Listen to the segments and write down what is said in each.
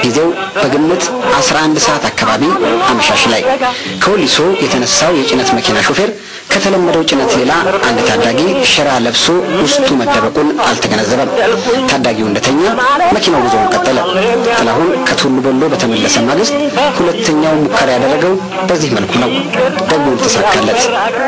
ጊዜው በግምት 11 ሰዓት አካባቢ አመሻሽ ላይ ከወሊሶ የተነሳው የጭነት መኪና ሾፌር ከተለመደው ጭነት ሌላ አንድ ታዳጊ ሸራ ለብሶ ውስጡ መደበቁን አልተገነዘበም። ታዳጊው እንደተኛ መኪናው ጉዞውን ቀጠለ። ጥላሁን ከቱሉ ቦሎ በተመለሰ ማግስት ሁለተኛው ሙከራ ያደረገው በዚህ መልኩ ነው። ደግሞም ተሳካለት።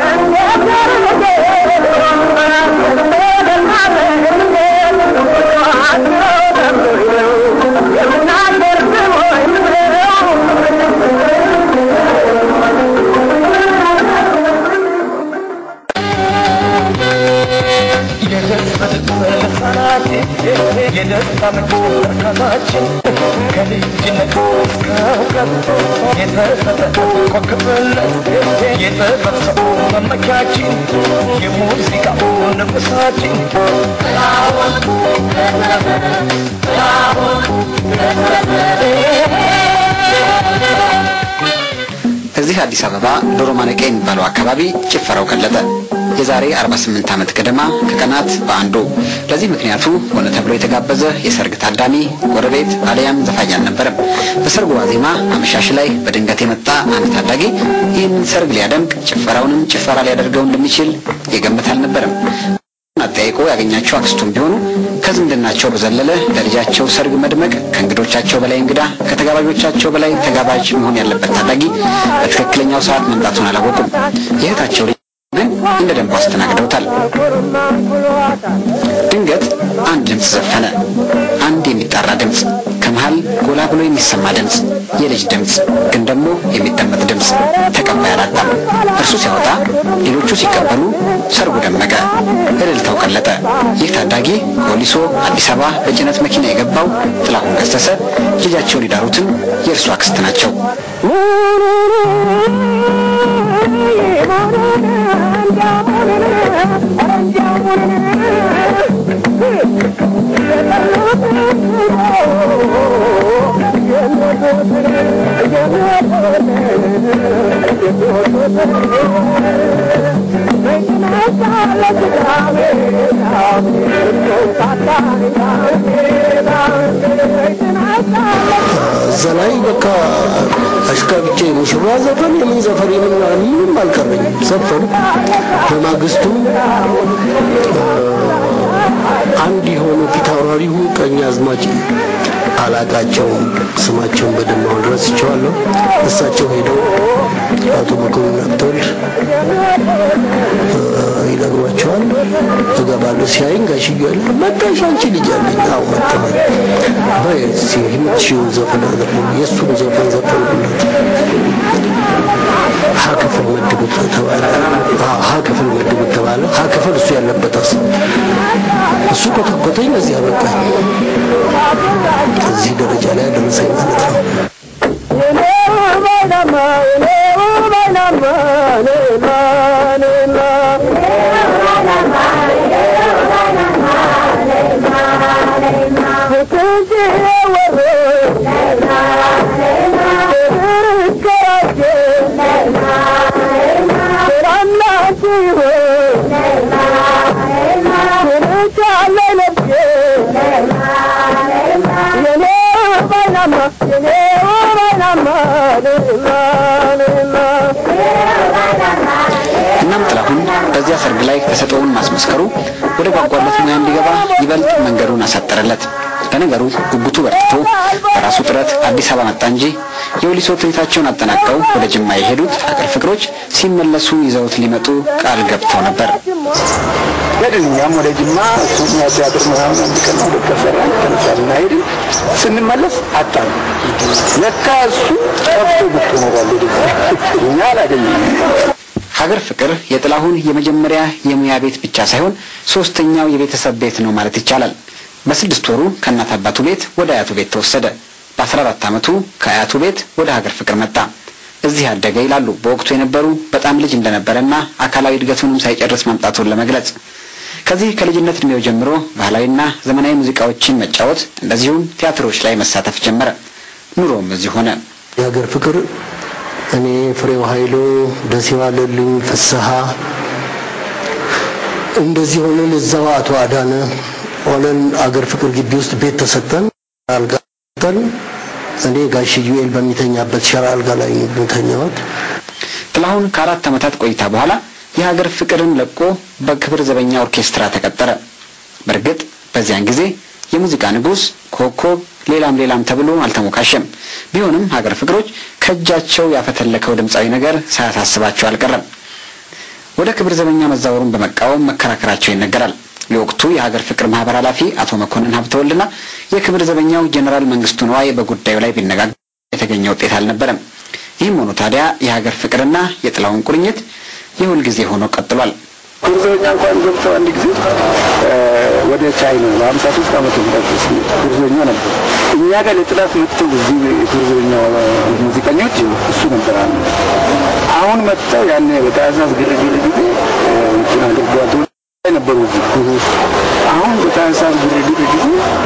እዚህ አዲስ አበባ ዶሮ ማነቂያ የሚባለው አካባቢ ጭፈራው ቀለጠ። የዛሬ 48 ዓመት ገደማ ከቀናት በአንዱ። ለዚህ ምክንያቱ ሆነ ተብሎ የተጋበዘ የሰርግ ታዳሚ፣ ጎረቤት አሊያም ዘፋኝ አልነበረም። በሰርጉ ዋዜማ አመሻሽ ላይ በድንገት የመጣ አንድ ታዳጊ ይህንን ሰርግ ሊያደምቅ ጭፈራውንም ጭፈራ ሊያደርገው እንደሚችል የገመት አልነበረም። አጠያይቆ ያገኛቸው አክስቱም ቢሆኑ ከዝምድናቸው በዘለለ ለልጃቸው ሰርግ መድመቅ ከእንግዶቻቸው በላይ እንግዳ ከተጋባዦቻቸው በላይ ተጋባዥ መሆን ያለበት ታዳጊ በትክክለኛው ሰዓት መምጣቱን አላወቁም። የእህታቸው ልጅ ግን እንደ ደንቡ አስተናግደውታል። ድንገት አንድ ድምፅ ዘፈነ። አንድ የሚጣራ ድምፅ፣ ከመሃል ጎላ ብሎ የሚሰማ ድምፅ፣ የልጅ ድምፅ፣ ግን ደግሞ የሚደመጥ ድምፅ። ተቀባይ አላጣም። እርሱ ሲያወጣ፣ ሌሎቹ ሲቀበሉ፣ ሰርጉ ደመቀ፣ እልልታው ቀለጠ። ይህ ታዳጊ ከወሊሶ አዲስ አበባ በጭነት መኪና የገባው ጥላሁን ገሰሰ ልጃቸውን ሊዳሩትም የእርሱ አክስት ናቸው። እዛ ላይ በቃ አሽቃብጬ ሙሽራ ዘፈን የምን ዘፈን የምን ምንም አልቀረኝም። ዘፈን በማግስቱ አንድ የሆኑ ፊት አውራሪሁ ቀኝ አዝማች አላቃቸውም። ስማቸውን በደንብ አሁን ረስቼዋለሁ። እሳቸው ሄደው አቶ መኮንን ሀብተወልድ ይነግሯቸዋል። እገባለሁ። ሲያይን ጋሽዬ አለ መጣሽ አንቺ ልጅ አለኝ። አዎ መጣሁ። በይ እስኪ የምትችይውን ዘፈን አዘፍኑ። የእሱን ዘፈን ዘፈንኩለት። ሀ ክፍል መድቡት ተባለ። ሀ ክፍል መድቡት ተባለ። ሀ ክፍል እሱ ያለበት አስ እሱ ኮተኮተኝ። በዚህ አበቃኝ። እዚህ ደረጃ ላይ ያደረሰኝ ማለት ነው። እናም ጥላሁን በዚያ ሰርግ ላይ ተሰጥኦውን ማስመስከሩ ወደ ጓጓለት ሙያ እንዲገባ ይበልጥ መንገዱን አሳጠረለት። ለነገሩ ጉጉቱ በርትቶ በራሱ ጥረት አዲስ አበባ መጣ እንጂ የወሊሶ ትርኢታቸውን አጠናቀው ወደ ጅማ የሄዱት ሀገር ፍቅሮች ሲመለሱ ይዘውት ሊመጡ ቃል ገብተው ነበር። ሄድን እኛም ወደ ጅማ እሱኛ ቲያትር ምናምን አንድ ቀን ሁለት ከሰራን ተነሳልና ሄድን። ስንመለስ አጣን። ለካ እሱ ጠፍቶ ብቅ ኖሯል። እኛ አላገኘንም። ሀገር ፍቅር የጥላሁን የመጀመሪያ የሙያ ቤት ብቻ ሳይሆን ሶስተኛው የቤተሰብ ቤት ነው ማለት ይቻላል። በስድስት ወሩ ከእናት አባቱ ቤት ወደ አያቱ ቤት ተወሰደ። በአስራ አራት ዓመቱ ከአያቱ ቤት ወደ ሀገር ፍቅር መጣ። እዚህ አደገ ይላሉ በወቅቱ የነበሩ በጣም ልጅ እንደነበረና አካላዊ እድገቱንም ሳይጨርስ መምጣቱን ለመግለጽ። ከዚህ ከልጅነት እድሜው ጀምሮ ባህላዊና ዘመናዊ ሙዚቃዎችን መጫወት እንደዚሁም ቲያትሮች ላይ መሳተፍ ጀመረ። ኑሮም እዚህ ሆነ። የሀገር ፍቅር እኔ ፍሬው ኃይሉ፣ ደሴ ዋለልኝ፣ ፍስሐ እንደዚህ ሆነን እዛው አቶ አዳነ ሆነን አገር ፍቅር ግቢ ውስጥ ቤት ተሰጠን። አልጋ ተሰጠን። እኔ ጋሽ ዩኤል በሚተኛበት ሸራ አልጋ ላይ የተኛሁት። ጥላሁን ከአራት ዓመታት ቆይታ በኋላ የሀገር ፍቅርን ለቆ በክብር ዘበኛ ኦርኬስትራ ተቀጠረ። በእርግጥ በዚያን ጊዜ የሙዚቃ ንጉሥ፣ ኮከብ፣ ሌላም ሌላም ተብሎ አልተሞካሸም። ቢሆንም ሀገር ፍቅሮች ከእጃቸው ያፈተለከው ድምፃዊ ነገር ሳያሳስባቸው አልቀረም። ወደ ክብር ዘበኛ መዛወሩን በመቃወም መከራከራቸው ይነገራል። የወቅቱ የሀገር ፍቅር ማህበር ኃላፊ አቶ መኮንን ሀብተወልድና የክብር ዘበኛው ጀኔራል መንግስቱ ነዋይ በጉዳዩ ላይ ቢነጋገሩ የተገኘ ውጤት አልነበረም። ይህም ሆኖ ታዲያ የሀገር ፍቅርና የጥላሁን ቁርኝት የሁል ጊዜ ሆኖ ቀጥሏል። ክብር ዘበኛ እንኳን ገብተው አንድ ጊዜ ወደ ቻይና በሀምሳ ሶስት ዓመተ ምህረት ክብር ዘበኛ ነበር። እኛ ጋር ለጥላት መጥተው እዚህ ክብር ዘበኛ ሙዚቀኞች እሱ ነበር አለ። አሁን መጥተው ያኔ በታህሳስ ግርግር ጊዜ እንትን አድርገዋል ነበሩ እዚህ። አሁን በታህሳስ ግርግር ጊዜ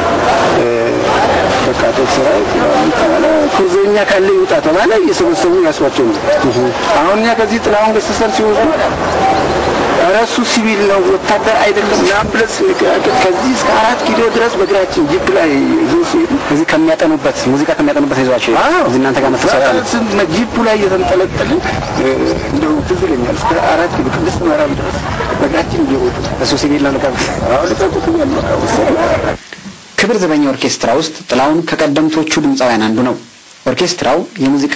በቃ ተስራ ተባለ ክብር ዘበኛ ካለ ይውጣ ተባለ። እየሰበሰቡ ያስዋቸው ነው። አሁን እኛ ከዚህ ጥላሁን ገሰሰን ሲወስዱ ኧረ እሱ ሲቪል ነው ወታደር አይደለም ምናምን ብለን ስንከራከር ከዚህ እስከ አራት ኪሎ ድረስ በእግራችን ጂፕ ላይ ይዞ ሲሄዱ እዚህ ከሚያጠኑበት ሙዚቃ ከሚያጠኑበት ይዟቸው እዚህ እናንተ ጋር መተሳሰብ ጂፑ ላይ እየተንጠለጠልን እንደው ትዝ ይለኛል እስከ አራት ኪሎ ቅድስት ማርያም ድረስ በእግራችን እየወጡ እሱ ሲቪል ነው ልቀቁት አሁን ልቀቁት እያሉ በቃ ወሰዱ። ክብር ዘበኛ ኦርኬስትራ ውስጥ ጥላሁን ከቀደምቶቹ ድምፃውያን አንዱ ነው። ኦርኬስትራው የሙዚቃ